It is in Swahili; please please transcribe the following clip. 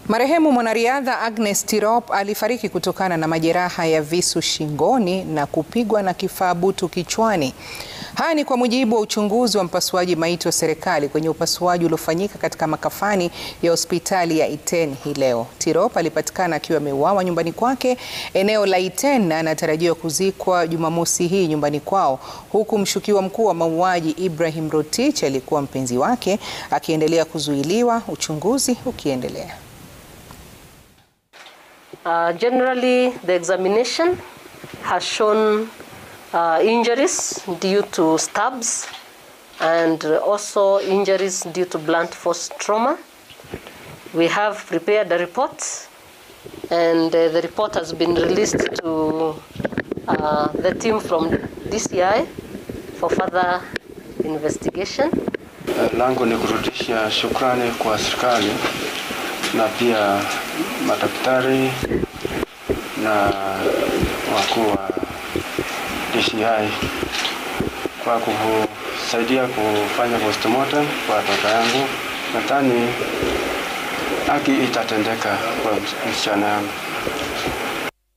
Marehemu mwanariadha Agnes Tirop alifariki kutokana na majeraha ya visu shingoni na kupigwa na kifaa butu kichwani. Haya ni kwa mujibu wa uchunguzi wa mpasuaji maiti wa serikali kwenye upasuaji uliofanyika katika makafani ya hospitali ya Iten hii leo. Tirop alipatikana akiwa ameuawa nyumbani kwake eneo la Iten na anatarajiwa kuzikwa Jumamosi hii nyumbani kwao, huku mshukiwa mkuu wa mauaji Ibrahim Rotich aliyekuwa mpenzi wake akiendelea kuzuiliwa, uchunguzi ukiendelea. Uh, generally, the examination has shown uh, injuries due to stabs and also injuries due to blunt force trauma. We have prepared a report and uh, the report has been released to uh, the team from DCI for further investigation. Langu ni kurudisha shukrani kwa serikali na pia madaktari na wakuu wa DCI kwa kusaidia kufanya postmortem kwa watoto yangu. Nadhani haki itatendeka kwa msichana yangu.